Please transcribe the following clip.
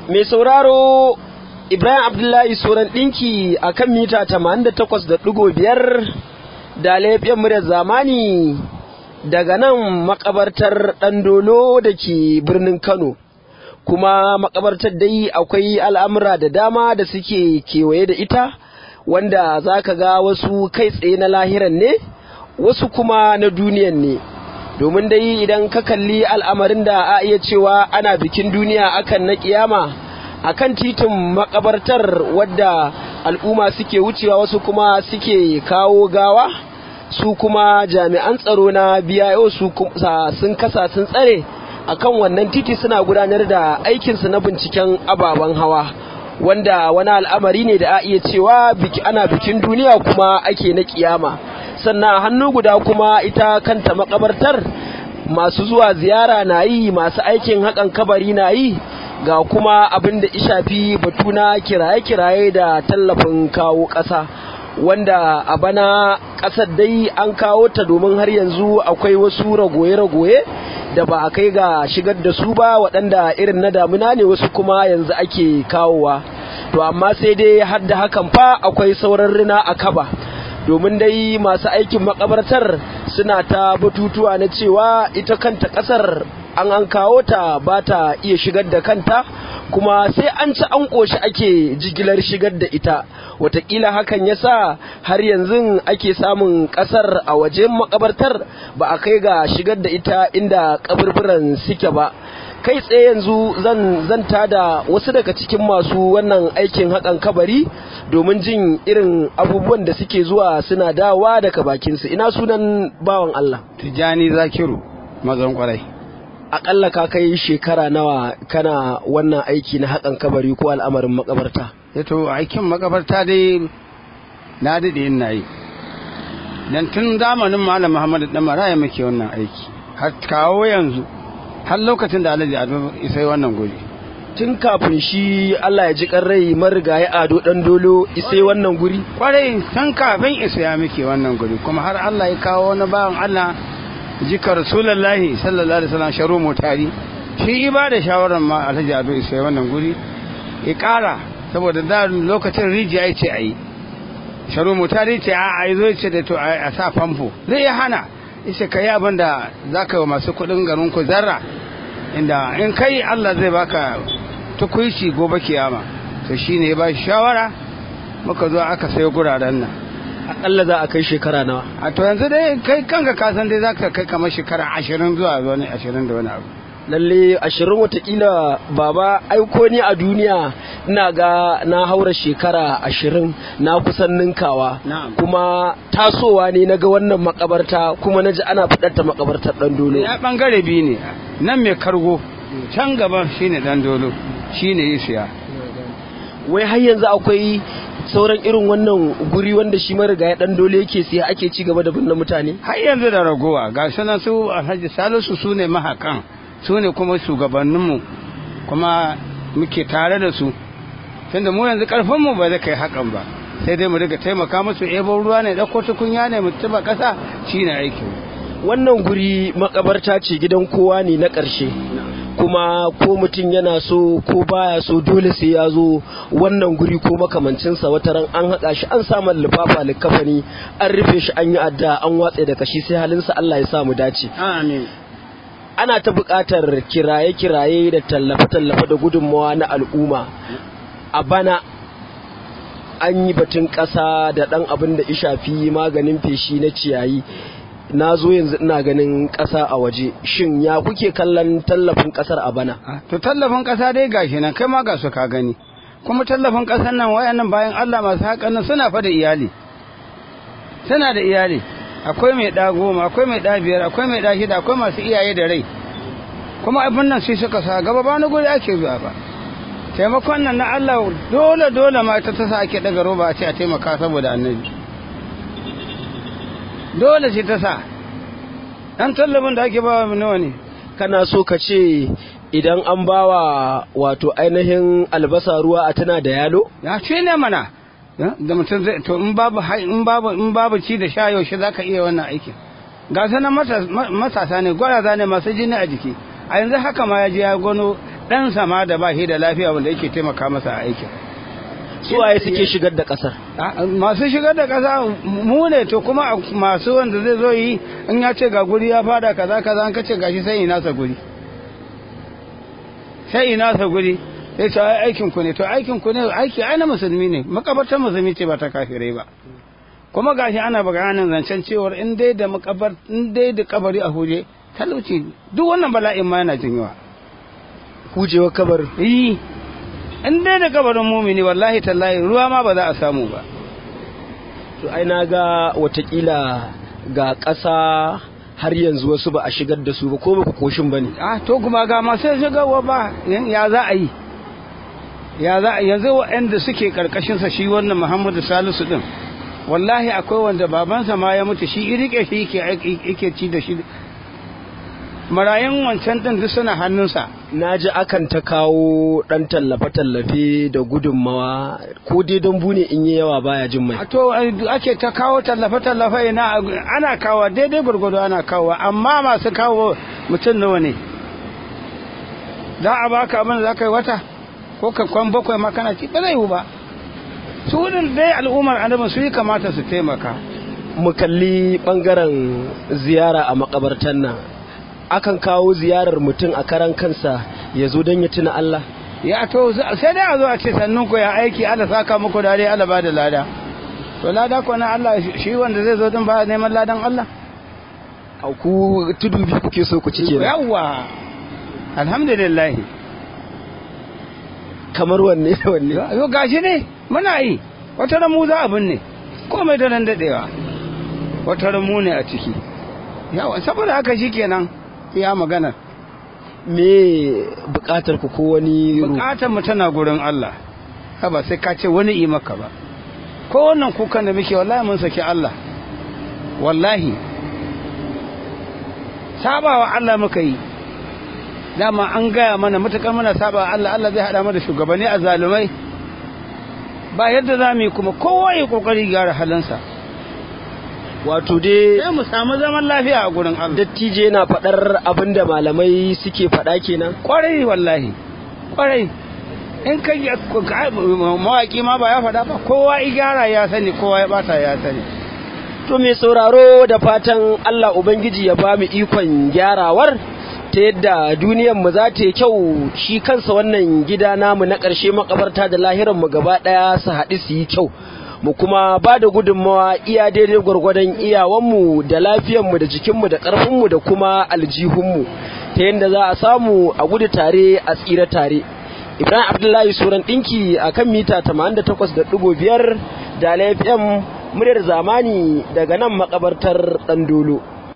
mai sauraro Ibrahim Abdullahi Soran ɗinki a kan mita 88.5 da laifin muryar zamani daga nan makabartar ɗandolo da ke birnin Kano. Kuma makabartar dai akwai al'amura da dama da suke kewaye da ita wanda za ka ga wasu kai tsaye na lahiran ne, wasu kuma na duniyan ne. Domin dai idan ka kalli al'amarin da a iya cewa ana bikin duniya akan na kiyama. a kan titin makabartar wadda al'umma suke wucewa wasu kuma suke kawo gawa su kuma jami'an tsaro na biyayo su sun kasa sun tsare akan wannan titi suna gudanar da aikinsu na binciken ababen hawa wanda wani al'amari ne da a iya cewa ana bikin duniya kuma ake na kiyama sannan hannu guda kuma ita kanta makabartar masu zuwa ziyara na yi masu aikin haƙan kabari na yi ga kuma abin da ishafi batu na kiraye-kiraye da tallafin kawo ƙasa wanda a bana ƙasar dai an kawo ta domin har yanzu akwai wasu ragoye-ragoye da ba a kai ga shigar da su ba waɗanda irin na damuna ne wasu kuma yanzu ake kawowa to amma sai dai har da hakan fa akwai sauran rina a kaba domin dai masu aikin makabartar suna ta batutuwa na cewa ita kanta ƙasar an an kawo ta ba ta iya shigar da kanta kuma sai an ci an ƙoshi ake jigilar shigar da ita watakila hakan ya sa har yanzu ake samun ƙasar a wajen makabartar ba a kai ga shigar da ita inda kaburburan suke ba kai tsaye yanzu zan zanta da wasu daga cikin masu wannan aikin haƙan kabari domin jin irin abubuwan da suke zuwa suna dawa daga bakinsu ina sunan bawan Allah Tijjani Zakiru mazan kwarai akalla ka kai shekara nawa kana wannan aiki na haƙan kabari ko al'amarin makabarta yato aikin makabarta dai na daɗe ina yi dan tun zamanin malam muhammadu dan maraya muke wannan aiki har kawo yanzu har lokacin da alhaji ado isai wannan guri tun kafin shi Allah ya ji rai marigayi ado dan dolo isai wannan guri kwarai tun kafin isa ya muke wannan guri kuma har Allah ya kawo wani bawan Allah jika rasulullahi sallallahu alaihi wasallam sharu mutari shi ba da shawarar ma alhaji ado isa wannan guri ya kara saboda da lokacin rijiya ya ce a yi sharu mutari ce a a zo ce da to a sa famfo zai ya hana ishe ka yi abin da za ka yi wa masu kuɗin garin ku zarra inda in kai allah zai baka tukuici gobe kiyama to shine ya ba shawara muka zo aka sayo guraren nan akalla za a kai shekara nawa a to yanzu dai kai kanka kasan dai za ka kai kamar shekara ashirin zuwa wani ashirin da wani abu lalle ashirin watakila baba aiko ni a duniya ina ga na haura shekara ashirin na kusan ninkawa kuma tasowa ne na ga wannan makabarta kuma na ji ana fiɗar makabartar ɗan dolo ya ɓangare biyu ne nan mai kargo can gaba shine ɗan dolo shine yi siya wai har yanzu akwai sauran irin wannan guri wanda shi mariga ya dan dole yake siya ake ci gaba da binne mutane har yanzu da ragowa ga sunan su alhaji salisu su ne mahakan su ne kuma shugabanninmu kuma muke tare da su tunda mu yanzu karfinmu ba zai kai hakan ba sai dai mu riga taimaka musu ebo ruwa ne ɗauko tukunya ne mu tuba ƙasa shine aikin wannan guri makabarta ce gidan kowa ne na ƙarshe kuma ko mutum yana so ko baya so dole sai ya zo wannan guri ko makamancinsa wata ran an haƙa shi an samu lifafa likafani an rufe shi an yi adda an watse da kashi sai halinsa Allah ya sa mu dace amin ana ta buƙatar kiraye-kiraye da tallafe-tallafe da gudunmawa na al'umma a bana an yi batun ƙasa da ɗan abin da ishafi maganin feshi na ciyayi na zo yanzu ina ganin ƙasa a waje shin ya kuke kallon tallafin ƙasar a bana to tallafin ƙasa dai gashi nan kai ma ga su ka gani kuma tallafin ƙasar nan wayannan bayan Allah masu haƙan nan suna fa da iyali suna da iyali akwai mai ɗa goma akwai mai ɗa biyar akwai mai ɗa shida akwai masu iyaye da rai kuma abin nan sai suka sa gaba ba na guri ake zuwa ba taimakon nan na Allah dole dole ma ta tasa ake daga roba a ce a taimaka saboda annabi dole ce ta sa ɗan tallafin da ake ba wa nawa ne kana so ka ce idan an bawa wato ainihin albasa ruwa a tana da yalo ya ce ne mana da mutum zai to in babu in babu in babu ci da sha yaushe zaka iya wannan aikin ga sanan matasa ne gwaraza ne masu jini a jiki a yanzu haka ma ya je ya gano ɗansa ma da ba shi da lafiya wanda yake taimaka masa a aikin su waye suke shigar da kasar masu shigar da ƙasa mu ne to kuma masu wanda zai zo yi in ya ce ga guri ya fada kaza kaza an kace gashi sai ina sa guri sai ina sa guri sai ce ai aikin ku ne to aikin ku ne aiki ai na musulmi ne makabartar musulmi ce ba ta kafirai ba kuma gashi ana bayanin zancen cewar in dai da makabar in dai da kabari a huje talauci duk wannan bala'in ma yana jinyawa hujewa kabarin yi in dai da kabarin mumini wallahi tallahi ruwa ma ba za a samu ba to ai na ga watakila ga ƙasa har yanzu wasu ba a shigar da su ba ko ba ku koshin ba ne ah to kuma ga masu shigarwa ba ya za a yi ya za a yanzu waɗanda suke ƙarƙashinsa shi wannan muhammadu salisu ɗin wallahi akwai wanda babansa ma ya mutu shi rike shi yake ci da shi marayun wancan ɗin duk suna hannunsa na ji akan ta kawo ɗan tallafe-tallafe da gudunmawa ko dai don bune in yi yawa baya jin mai to ake ta kawo tallafe-tallafe na ana kawo daidai gwargwado ana kawo amma masu kawo mutum nawa ne za a baka abin da za ka yi wata ko ka kwan bakwai ma kana ci ba zai yiwu ba su wurin dai al'ummar adamu su yi kamata su taimaka mu kalli bangaren ziyara a makabartan nan akan kawo ziyarar mutum a karan kansa ya zo don ya tuna Allah ya to sai dai a zo a ce sannun ku ya aiki Allah saka muku da dai Allah ba da lada to lada ko na Allah shi wanda zai zo din ba neman ladan Allah a ku tudu bi kuke so ku ci kenan yawa alhamdulillah kamar wanne da wanne yo gashi ne muna yi wata ramu za abin ne komai da nan dadewa wata ramu ne a ciki yawa saboda haka shikenan iya magana me bukatar ku ko wani bukatar mu tana gurin Allah ba sai ka ce wani yi maka ba ko wannan kukan da muke wallahi mun saki Allah wallahi sabawa Allah muka yi dama an gaya mana matukar muna sabawa Allah Allah zai hada mu da shugabanni a zalumai ba yadda za mu yi kuma kowa ya kokari gyara halinsa wato dai sai mu samu zaman lafiya a gurin Allah dattije na faɗar abin da malamai suke faɗa kenan kwarai wallahi kwarai in kai mawaki ma ba ya faɗa ba kowa i gyara ya sani kowa ya bata ya sani to mai sauraro da fatan Allah ubangiji ya ba mu ikon gyarawar ta yadda duniyar mu za ta yi kyau shi kansa wannan gida namu na ƙarshe makabarta da lahiran mu gaba ɗaya su haɗu su yi kyau mu kuma ba da gudunmawa iya daidai gwargwadon iyawanmu da lafiyanmu da jikinmu da ƙarfinmu da kuma aljihunmu ta yadda za a samu a gudu tare a tsira tare ibrahim abdullahi suran ɗinki a kan mita 88.5 da lafiyan muryar zamani daga nan makabartar ɗandolo